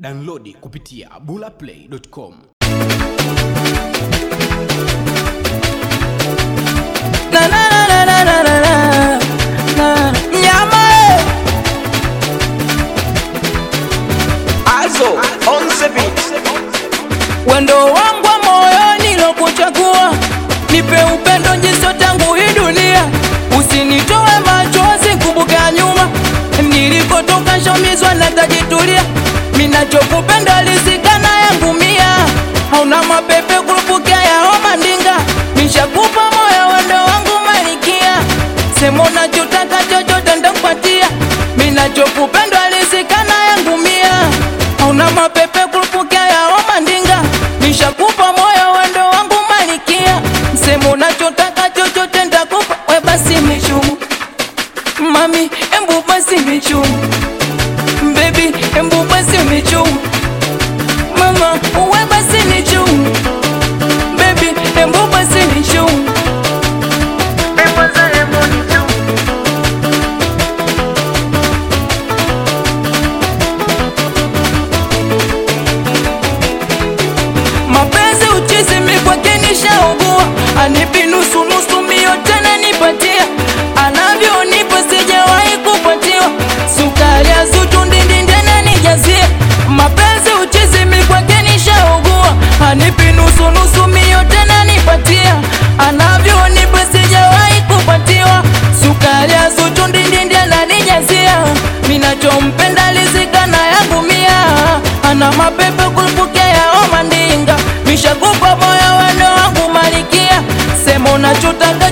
Downloadi kupitia bulaplay.com. Na, na, na, na, na, na, na, na. Na. Nyama eh. Also, on the beat. Wendo wangu wa moyoni lokuchagua, nipe upendo njiso tangu hii dunia, usinitoe machozi, kumbuka nyuma nilikotoka, shomizwa na tajitulia, minachokupenda lisikana yangu mia, hauna mapepe kurupukia ya homa ndinga, nishakupa moyo wendo wangu malikia, sema unachotaka chochote ndakupatia, minachokupenda lisikana yangu mia, hauna mapepe kurupukia ya homa ndinga, nishakupa moyo wendo wangu malikia, sema unachotaka chochote ndakupa, we basi michumu Mami, embu basi michumu Baby, embu basi michumu Mama, uwe basi nichumu Baby, embu basi nichumu Mapenzi uchizi mikwake nishaugua, anipi nusu nusu mio tena nipatia, anavyonipa sijawahi kupatiwa, sukari ya zuchu ndindindene nijazia. Mapenzi uchizi mikwake nishaugua, anipi nusu nusu mio tena nipatia, anavyonipa sijawahi kupatiwa, sukari ya zuchu ndindindene nijazia. Minachompenda lizikana yangu mia, ana mapepe kulipokea oma ndinga, mishakupa moyo wendo wangu malikia, sema unachotaka